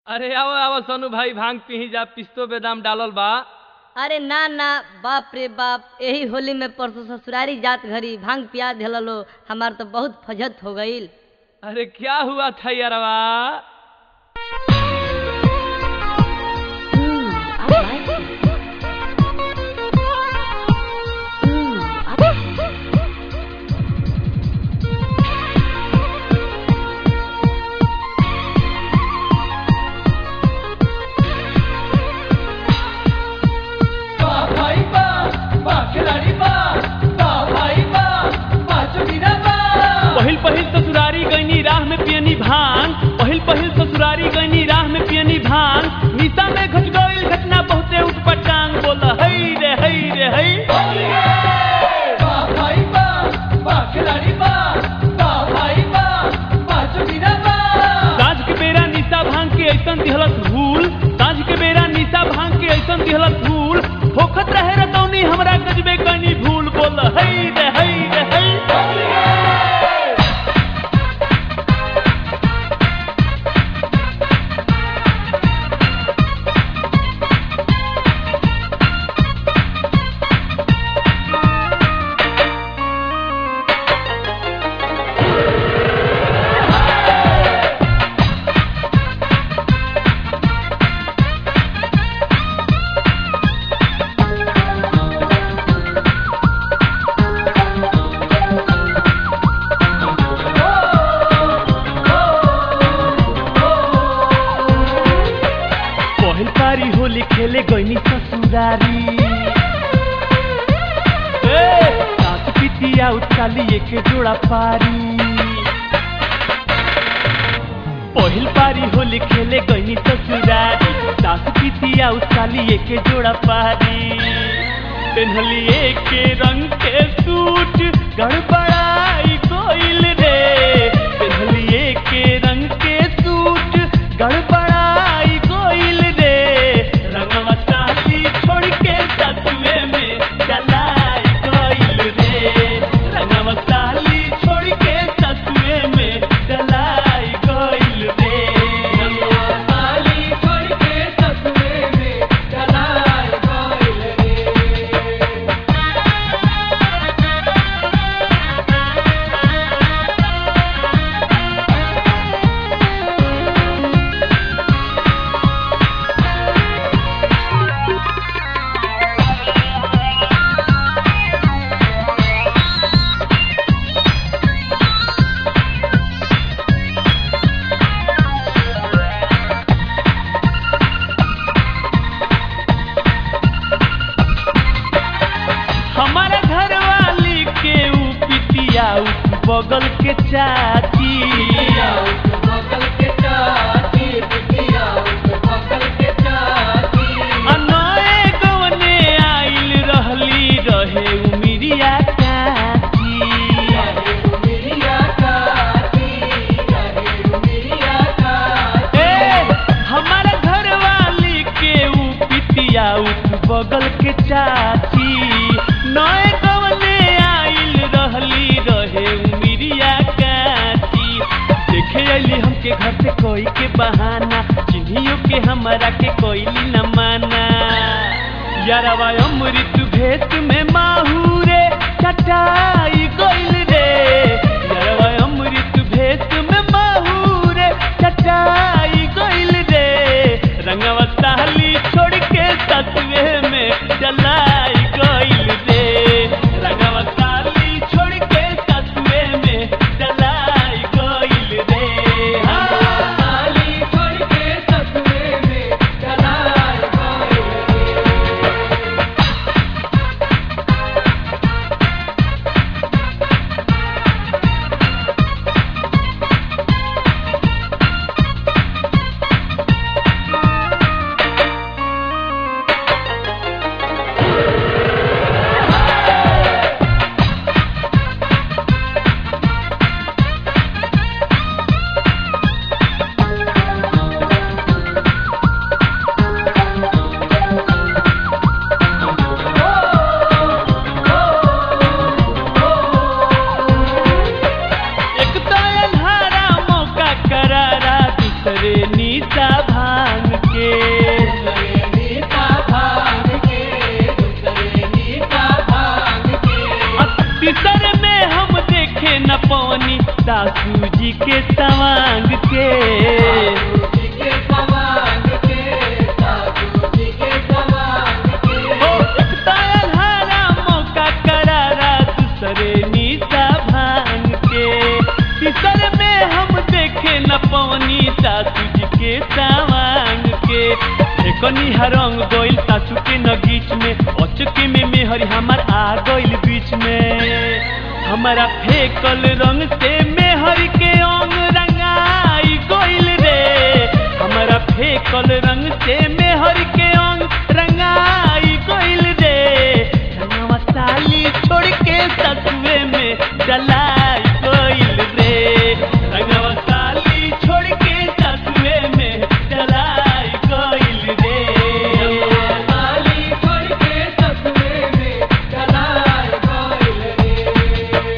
अरे आओ आओ सोनू भाई भांग पी जा पिस्तो बेदाम डालल बा अरे ना ना बाप रे बाप यही होली में परसों ससुरारी जात घरी भांग पिया दिलो हमार तो बहुत फजत हो गईल अरे क्या हुआ था यारवा पहिल पहिल ससुरारी गईनी राह में पियनी भांग पहिल पहिल ससुरारी गईनी राह में पियनी भांग निशा में घट गईल घटना बहुते उठपटांग बोला हई रे हई रे हई साँझ के बेरा निशा भांग के ऐसन दिहलत भूल साँझ के बेरा निशा भांग के ऐसन दिहलत भूल होखत रहे रतौनी हमरा गजबे कनी भूल बोल हई रे हई रे हई पहिल पारी होली खेले गईनी ससुरारी ए, सास पितिया उचाली एक जोड़ा पारी पहिल पारी होली खेले गईनी ससुरारी सास पितिया उचाली एक जोड़ा पारी पेन्हली एक रंग के सूट गड़बड़ाई कोइल रे पेन्हली एक रंग के सूट गड़बड़ाई कोइल रे रंगवा साली छोड़ के सतुए में चलाई कोइल रे रंगवा साली छोड़ के सतुए में चलाई कोइल रे रंगवा साली छोड़ के सतुए में चलाई कोइल रे हमारे घर वाली के ऊ पितिया उस बगल के चाची अनए गवने आइल रहली रहे उमिरिया चाची ए, हमारे घर वाली के ऊ पितिया उस बगल के चाची नए गवने आइल रहली रहे उमिरिया काची देखे अली हमके घर से कोई के बहाना चिन्हियो के हमारा के कोइली न माना यारवा अमृत भेष में माहूरे चटाई गइल रे यारवा अमृत भेष में माहूरे चटाई गइल रे रंगवा साली छोड़ के सतुए में चलाई गइल रे रंगवा साली छोड़ के सतुए में चलाई गइल रे हाँ, साली छोड़ के सतुए में चलाई गइल रे फेकनी रंग गइल सासू के नगीच में अचके में मेहरी हमार आ गइल बीच में हमारा फेकल रंग से मेहर के अंग रंगाई गइल रे हमारा फेकल रंग से मेहर के अंग रंगाई गइल रे रंगवा साली छोड़ के ससुए में जलाई गइल रे रंगवा साली छोड़ के ससुए में जलाई गइल रे साली छोड़ के ससुरे में जलाई गइल रे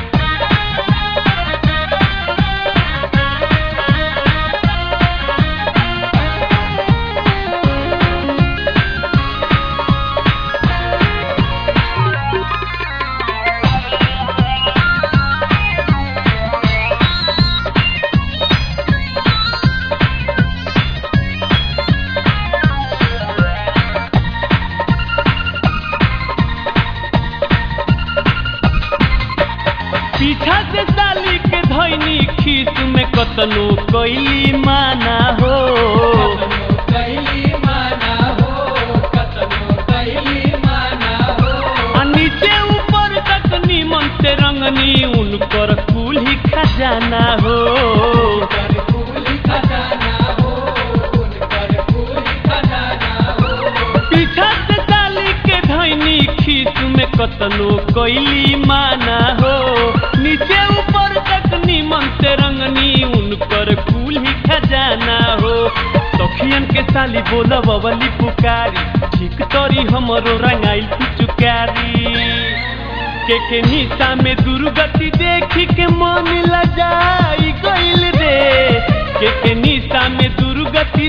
पीछा से साली के धैनी खीस में कतनो कैली माना हो कतनो कैली माना हो कतनो कैली माना हो आ नीचे ऊपर तक नीमन से रंगनी उनकर कुल ही खजाना हो उनकर फूल खजाना हो उनकर फूल खजाना हो पीछा से साली के धैनी खीस में कतनो कैली माना हो नीचे ऊपर तक नीमन से रंगनी उनकर कुल ही खजाना हो सखियन के साली बोल बबली पुकारी ठीक तोरी हमरो रंगाइल पिचुकारी के के निशा में दुर्गति देखी के मन लजाई गइल रे के के निशा में दुर्गति